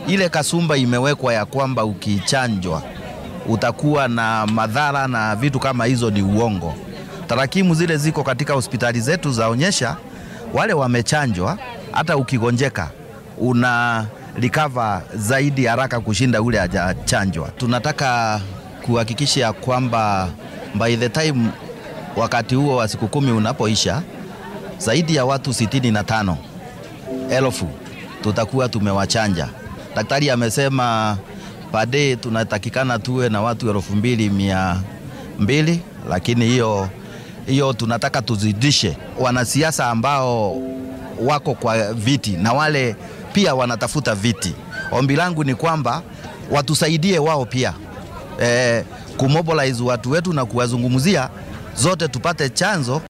ile kasumba imewekwa ya kwamba ukichanjwa utakuwa na madhara na vitu kama hizo ni uongo. Tarakimu zile ziko katika hospitali zetu zaonyesha wale wamechanjwa, hata ukigonjeka una recover zaidi haraka kushinda ule hajachanjwa. Tunataka kuhakikisha ya kwamba by the time wakati huo wa siku kumi unapoisha, zaidi ya watu sitini na tano elfu tutakuwa tumewachanja. Daktari amesema pade tunatakikana tuwe na watu elfu mbili mia mbili lakini hiyo hiyo tunataka tuzidishe. Wanasiasa ambao wako kwa viti na wale pia wanatafuta viti, ombi langu ni kwamba watusaidie wao pia e, kumobilize watu wetu na kuwazungumzia zote tupate chanzo